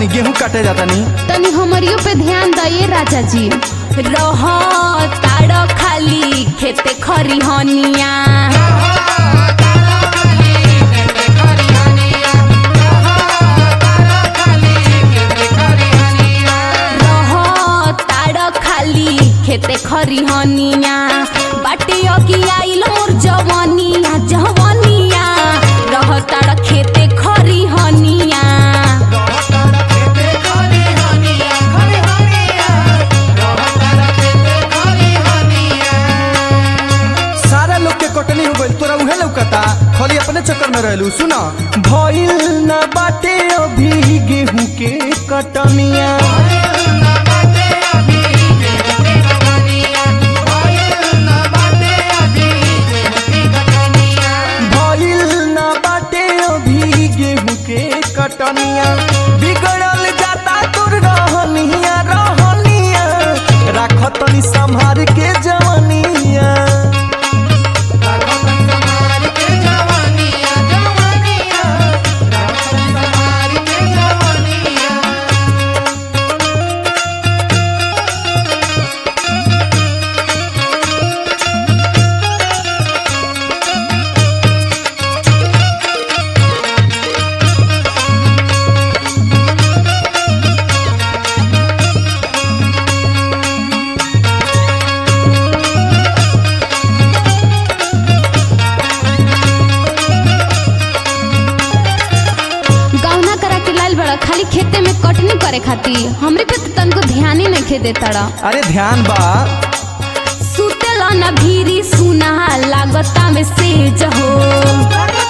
तनी गेहूं काटे जाता नी तनी हमरियो पे ध्यान दइए राजा जी रह ताड़ खाली खेते खरी हनिया रह ताड़ खाली खेते खरी हनिया बाटे अकी आइल मोर जवनिया जवनिया रह ताड़ खेते खरी हनिया सारा लोग के कटनी हो गइल तोरा उहे लौकता खाली अपने चक्कर में रहलू सुना भइल न बाटे अभी गेहूं के कटनिया भइल न बाटे अभी गेहूं के कटनिया बिगड़ल जाता तोर रहनिया रहनिया राख तनी संभार के जवनिया गौना करा के लाल बड़ा खाली खेते में कटनी करे खातिर हमरे पे तो तनको ध्यान ही नहीं दे तड़ा अरे ध्यान बा सुतेला न भीरी सुना लागता में सेज हो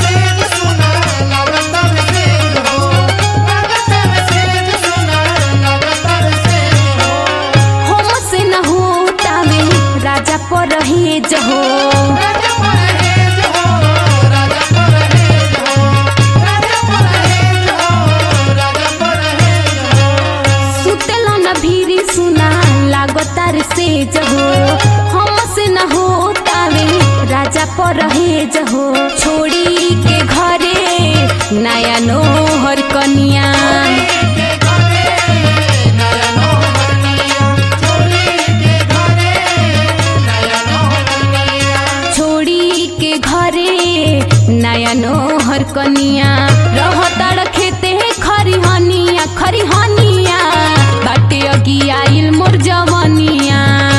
हम से न होता में राजा पर रहेज हो सुतेला न भीरी सुना लागता रे सेज हो हम से न होता में राजा पर रहेज हो छोड़ी के घरे नया नोहर कनिया छोड़ी के घरे नया नोहर कनिया रहताड़ खेते खरी हनिया खरी हनिया बाटे अगी आइल मोर जवनिया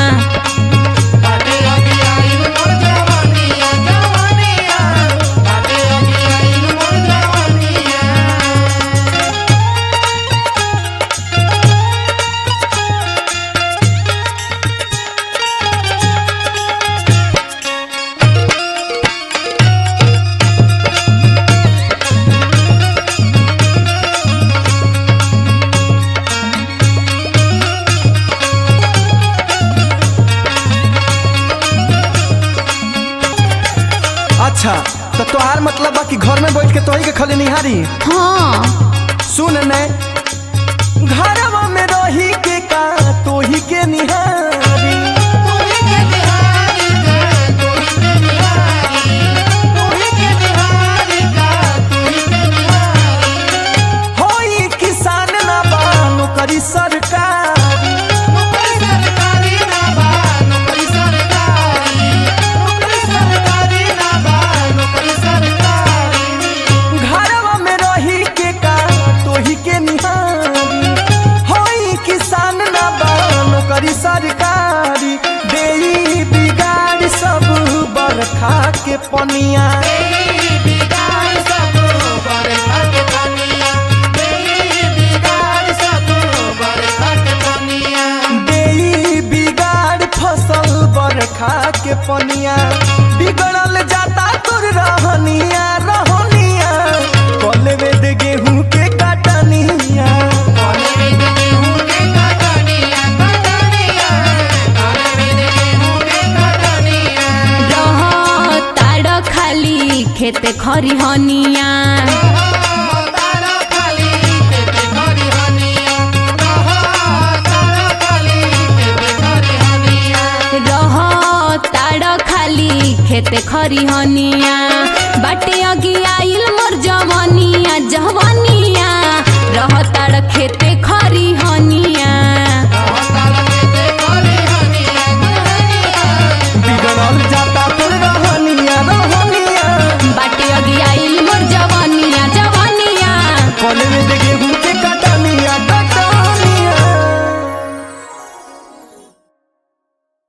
अच्छा तो तोहार मतलब बा कि घर में बैठ के तोही के खाली निहारी हाँ सुन ने घरवा में रही के का तोही के निहारी होई किसान ना बा नौकरी सरकारी घरवा में रही के का तोही के निहारी होई किसान ना बा नौकरी सरकारी देई बिगाड़ सब बरखा के पनिया देई बिगाड़ फसल बरखा के पनिया बिगड़ल जाता तोर रहनिया रहनिया कल वेद गेहूं के काटनिया रह ताड़ खाली खेते खरी हनिया रह ताड़ खाली खेते खरी हनिया बाटे